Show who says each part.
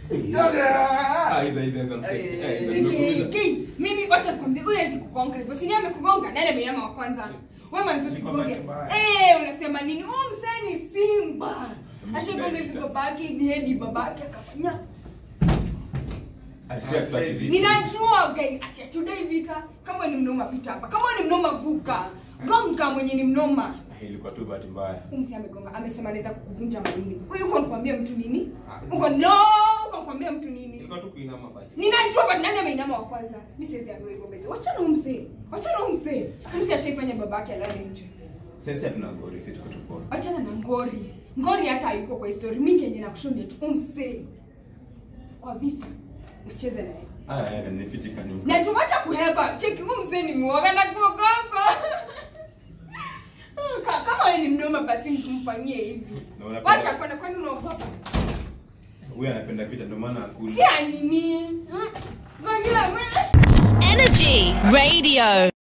Speaker 1: Ah, hizo hizo hizo mse. Eh, hizo
Speaker 2: Ki-
Speaker 1: nimekuuliza.
Speaker 2: ki, mimi wacha nikwambie huyu hawezi kugonga hivyo si ni amekugonga nani ameinama wa kwanza wewe manzo
Speaker 3: Ni kwa
Speaker 2: sigonge
Speaker 3: bahati mbaya.
Speaker 2: eh unasema nini huyu msee ni simba
Speaker 1: Mimi
Speaker 2: ashagonga hivi
Speaker 1: sijai
Speaker 2: babake hadi babake akafanya
Speaker 1: Ah, si hatutaki vitu.
Speaker 2: ninajua okay ati atudai vita kama wewe ni mnoma pita hapa kama wewe ni mnoma vuka gonga mwenye ni mnoma
Speaker 1: Ah, ilikuwa tu bahati mbaya.
Speaker 2: Huyu msee amegonga amesema anaweza kukuvunja maini huyu uko nikwambia mtu nini
Speaker 1: Ah.
Speaker 2: uko no uko nikwambia mtu nini
Speaker 1: Ilikuwa tu kuinama basi.
Speaker 2: ninajua but nani ameinama wa kwanza mi siwezi ambiwa hivyo mbele wachana huyu msee wachana huyu msee Huyu msee ashaifanya babake alale nje
Speaker 1: Sisi hatuna ngori, sisi tuko tupo.
Speaker 2: wachana na ngori ngori hata hayuko kwa histori mi kenye nakushuhudia tu huyu msee kwa vita usicheze naye
Speaker 1: Ah, eh, nifichika nyuma.
Speaker 2: najua wacha kuhepa cheki huyu msee ni mwoga na kuogopa Ka- kama wewe ni mnoma basi mtumfanyie hivi
Speaker 1: Na unapenda-
Speaker 2: wacha kwenda kwani unaogopa
Speaker 1: Huyu anapenda vita ndio maana hakuna.
Speaker 2: si anini ngojea
Speaker 4: Energy Radio.